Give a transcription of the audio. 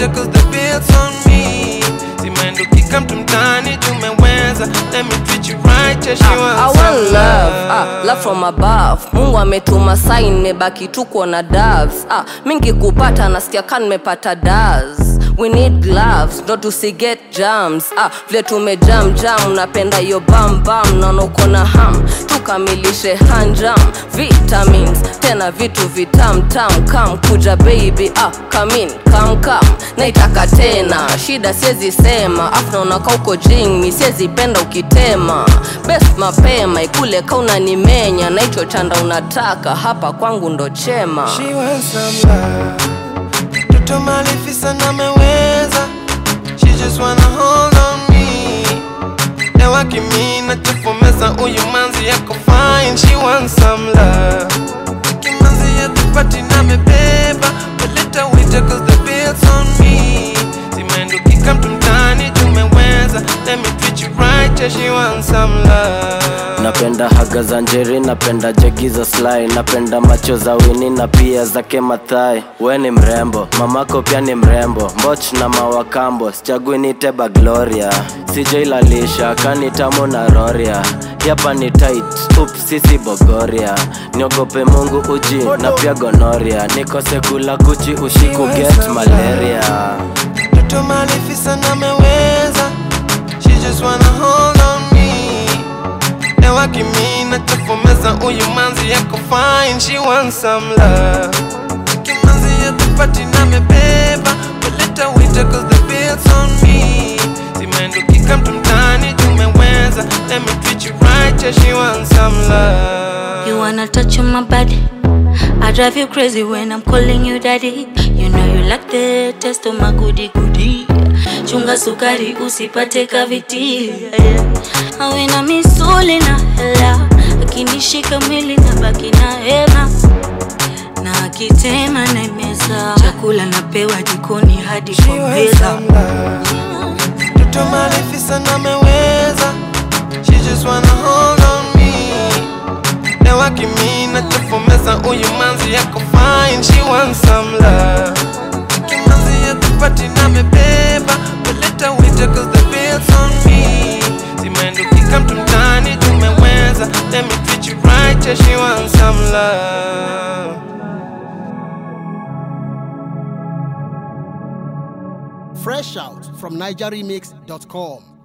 waiter cause the bill's on me simendukika mtu mtani tumeweza let me treat you right yeah, she I wants want some love, ah, love from above. Mungu ametuma sign, nimebaki tu kuona doves. Ah, mingi kupata nasikia kan nimepata does. We need gloves, ndo tusiget jams. Ah, vile tumejam jam, napenda hiyo bam bam, naona uko na ham. Tukamilishe hanjam, vitamins, tena vitu vitam tam kam kuja baby, ah, come in, come come. Naitaka tena, shida siwezi sema, afu naona ka uko jing, siwezi penda ukitema. Best mapema ikule ka unanimenya, na hicho chanda unataka hapa kwangu ndo chema. She wants some love. Mtoto malifi sana ameweza. She just wanna hold on me. Leo akimina tufomeza huyu manzi yako fine. She wants some love. Kimanzi ya tupati na mebeba. Waleta wita cause the bill's on me. Simendukika mtu mtani tumeweza. Let me treat you right, yeah, she wants some love. napenda haga za njeri napenda jegi za sly napenda macho za wini na pia zake mathai we ni mrembo mamako pia ni mrembo mboch na mawakambo sichagui niteba gloria sijailalisha kanitamo na roria yapa ni tight up sisi bogoria niogope mungu uji na pia gonoria nikose kula kuchi ushiku get malaria Mtoto malifi sana ameweza She just wanna hold on me Leo akimina tafomeza huyu manzi yako fine She wants some love Kimanzi ya tupati na mebeba Waleta wita cause the bill's on me Simendukika mtu mtani tumeweza Let me treat you right yeah she wants some love You wanna touch on my body? I drive you crazy when I'm calling you daddy. You know you like the taste of my goody goody. Chunga sukari usipate kaviti. Awina misuli na hela, akinishika mwili na baki na hema na akitema na meza chakula napewa jikoni hadi She kwa wants meza. some love. Mtoto malifi sana ameweza. She just wanna hold on me. Leo akimina tafomeza huyu manzi yako fine. She wants some love. Kimanzi ya tupati na mebeba. Waleta wita cause the bill's on me. Simendukika mtu mtani tumeweza. Let me treat you right yeah she wants some love. Fresh out from NigerRemix.com.